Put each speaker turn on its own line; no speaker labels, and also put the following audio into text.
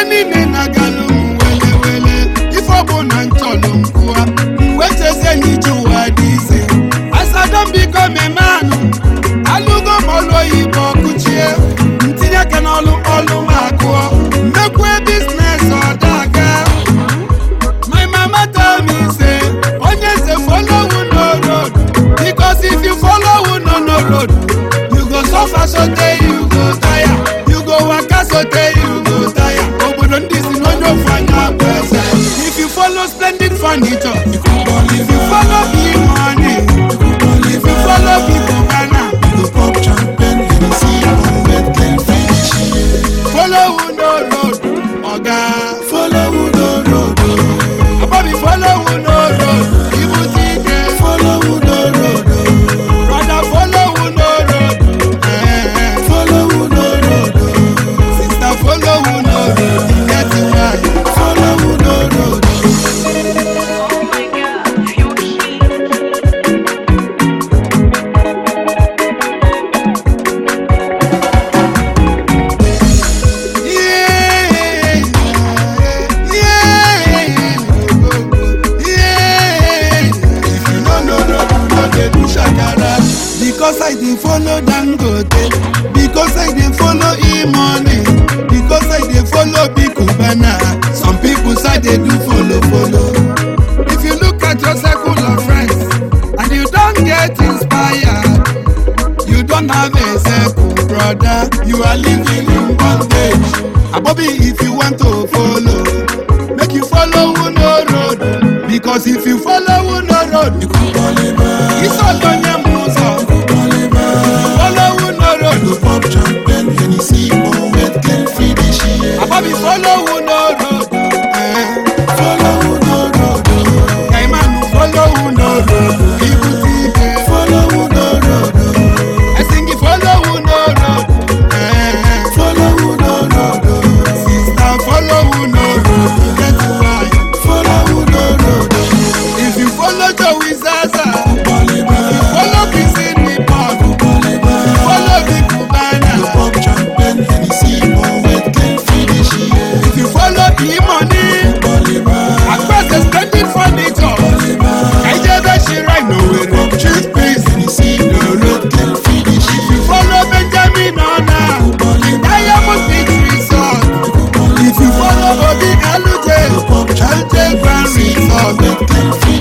ihe niile na-agalụ m wele wele ife ọ bụ na nchọlụ m kwụwa wechezie n'ije ụwa dị ise asadọ biko memanụ alụgo m ọlụ oyibo kụchie ntinye aka n'ọlụ ọlụ m akụọ mmekwe biznes ọdaga My mama tell me say onye say follow who no road because if you follow who no no road you go suffer sotey you go tire you go waka sotey you go tire obodo ndị si n'onye ofu anya bụ eze if you follow splendid furniture if you follow big money if you follow big banana
You go pop champagne, Hennessy, and red can finish.
follow who no road oga
Follow who no road, oh.
abobi follow who no road ibute ike.
follow who no road, oh.
Brother, follow who no road. Eh,
follow who no road, oh.
Sister, follow who no road. You get it right.
follow who no road. oh.
Oh my god, feel heat.
Yeah, yeah, yeah. If you no know road, you no dey do shakara. Because I dey follow Dangote, because I dey follow E-money, because I dey follow Big Cubana. Some people say they do follow follow. If you look at your circle of friends and you don get inspired, you don't have a circle, brother. You are living in bondage. Abobi, if you want to follow, make you follow who no road. Because if you follow who no road, you it's all on your muso. Follow who no
You
road.
go pop champagne, Hennessy, and red can finish.
Abobi, follow who no road. Eh,
Follow who no road, oh.
Kaimanu, follow who no road. Ibutike.
follow who no road, oh.
Esingi, follow who no road. Eh,
follow who no road, oh.
Sister, follow who no road. You get it right.
follow who no road, oh.
If you follow Joey Zaza,
Baliba,
follow Kissing Nippon,
Baliba.
follow Big Cubana.
Pop champagne, Hennessy, and red can finish.
If you follow E-Money,
Baliba,
across the splendid furniture. Ejebe Shira Nowere, cheap peace.
Hennessy, and red can finish.
If you follow Benjamin Ona, Diamond Beach Resort. If you follow Bobby Alute,
Pop
Alute
champagne,
Grand
Hennessy, and
Resort.
red can finish.